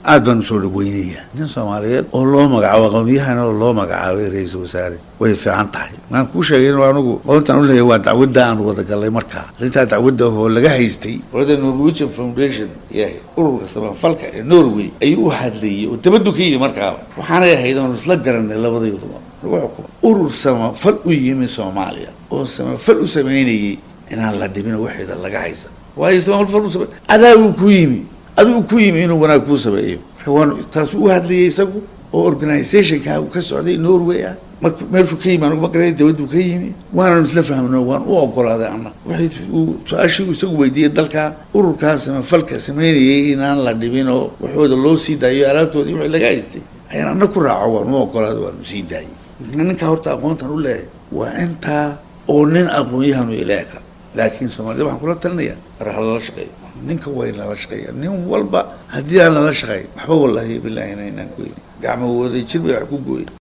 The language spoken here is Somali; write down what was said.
aad baan usoo dhaweynaya nin soomaaliyeed oo loo magacaabo aqoonyahan oo loo magacaabay ra-iisul wasaare way fiican tahay maan kuu sheegay in anigu qoontan u leeyahay waa dacwadda aan wada galay markaa arrintaa dacwadda oo laga haystay qolada norwegian foundation yahay ururka samafalka ee norway ayuu u hadlayay oo dabaddu ka yimi markaaba waxaanay ahayd oonu isla garanay labadayduba lagu xukumo urur samafal u yimi soomaaliya oo samafal u sameynayay inaan la dhibin waxeeda laga haysan waayo samafal u same adaa uu ku yimi adigu ku yimi inuu wanaag kuu sameeyo marka waanu taasuu u hadlayay isagu oo organizationka ka socday norway ah marka meeshuu ka yimi anugu ma garanay dabaduu ka yimi waananu isla fahmno waan u ogolaaday anna wixii uu su-aashii uu isagu weydiiyey dalka ururkaa samafalka sameynayay inaan la dhibin oo waxooda loo sii daayo alaabtoodii wixii laga haystay ayaan anna ku raaco waan u ogolaaday waanu sii daayay ninkaa horta aqoontan u leeyahay waa intaa oo nin aqoon-yahanu ileeka laakiin soomaalida waxaan kula talinaya mar ha lala shaqeeyo ninka way lala shaqeeya nin walba haddii aan lala shaqeyn waxba wallaahi bilaahi inaan goyn gacmo wada jir bay wax ku gooyen